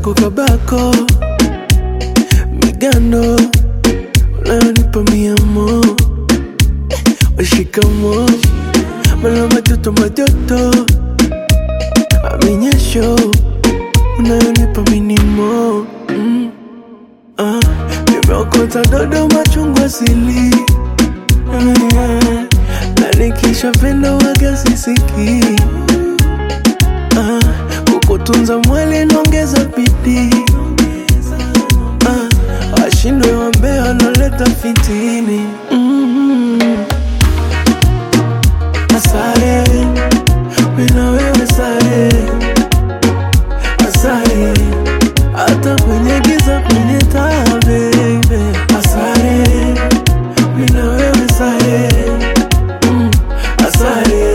kako kabako migando unayonipa miamo washikamo malo matoto majoto aminyesho unayonipa minimo mm. ah. nimeokota dodo machungwa sili mm. na nikishapenda waga sisiki ah. kukutunza mwali naongeza bidii ah. washindwe wambea wanaleta fitini mm. Asare, mina wewe sare, asare, hata kwenye giza kwenye taa baby. Asare, mina wewe sare, mm, asare.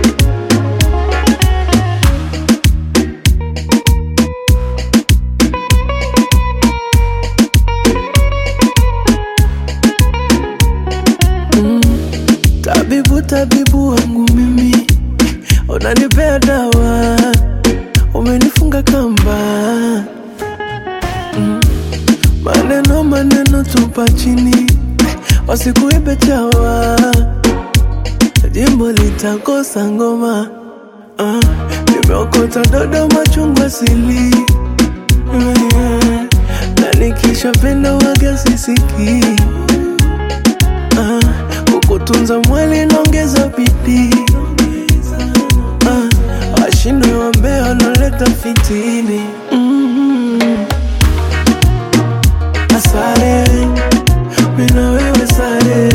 Tabibu, tabibu wangu mimi, unanipea dawa, umenifunga kamba. Mm. Maneno maneno tupa chini, wasikuibe chawa, jimbo litakosa ngoma. Ah, nimeokota dodo machungwa sili Mm, na nikishapenda waga sisiki ah, kukutunza mwili naongeza bidii ah, washindwe wambea wanaleta fitini mm Asare, mina wewe sare,